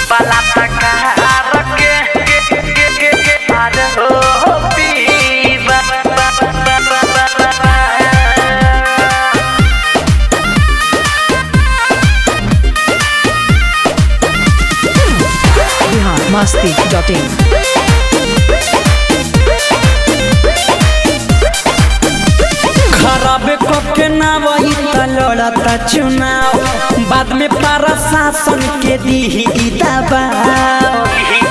Bihar Masti dot in खराब के ना वही त लड़ता चुनाव बाद में प्रशासन के दी दबाव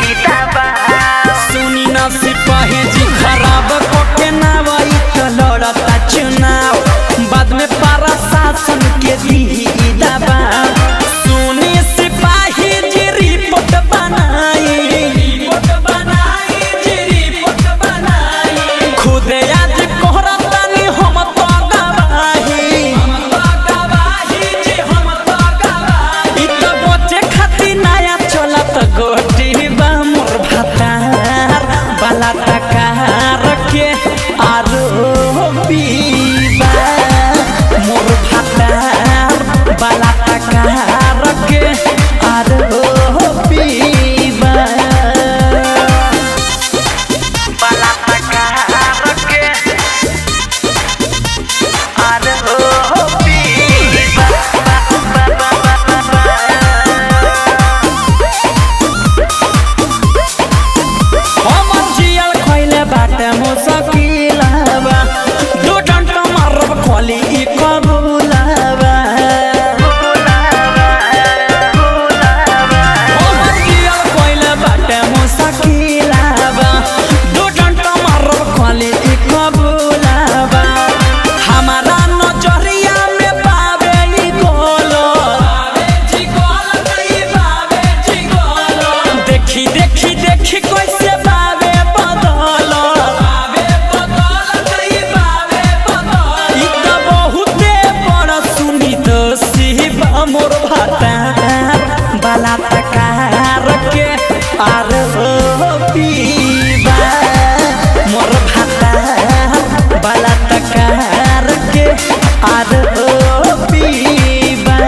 सुनी ना सिपाही जी खराब के ना वही त लड़ता चुनाव बाद में प्रशासन के दी दबाव सुनी सिपाही जी रिपोर्ट बनाई रिपोर्ट बनाई जी रिपोर्ट बनाई खुद आज कोहरा तानी हम तो गवाही हम तो गवाही जी हम तो गवाही इ तो बचे खातिर नया चलत गोटी बा मोर भातार बाला टकार के आरो पीबा मोर भातार बाला टकार के आरो पीबा हमर जियल खइले बाटे मुसकिलबा दू डंट मारब खोली ई कबूलबा हमर जियल खइले बाटे मुसकिलबा दू डंट मारब खोली ई कबूलबा हमारा नजरिया में पावे ई गोलो देखी देखी देखी कैसे बावे बदल ई त बहुते बड़ सुनी तो शिवा मोर भातार बाला तकार के आर पीबा मोर भातार बाला तकार के आर पीबा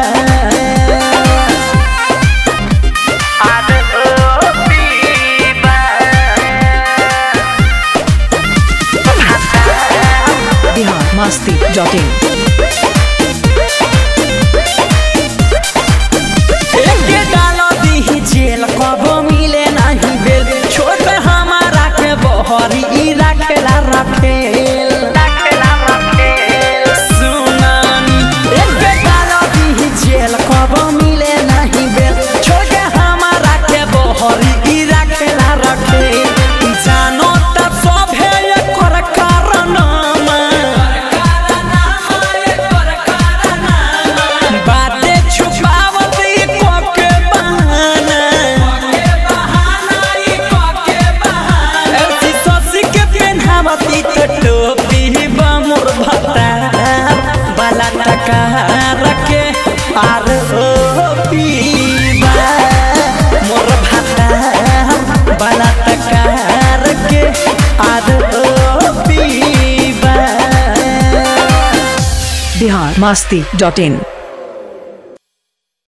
बिहार मस्ती डॉट इन एके डालो दीही जेल कबो मिले नहीं बेल छोट हमारा के बहरी ई रखेला रखेल सुनानी एके डालो दीही जेल कबो मिले नहीं बेल छोट हमारा के बहरी ई रखेला रखेल जानो त सभे एकर कारणमा बाते छुपावत ई कोके बहाना ऐसी ससी के पेन्हावत ई तो टोपी बा मोर भतार बाला टकार के आर ओ पीबा मोर भतार बाला टकार के आर ओ पीबा बिहार मस्ती डॉट इन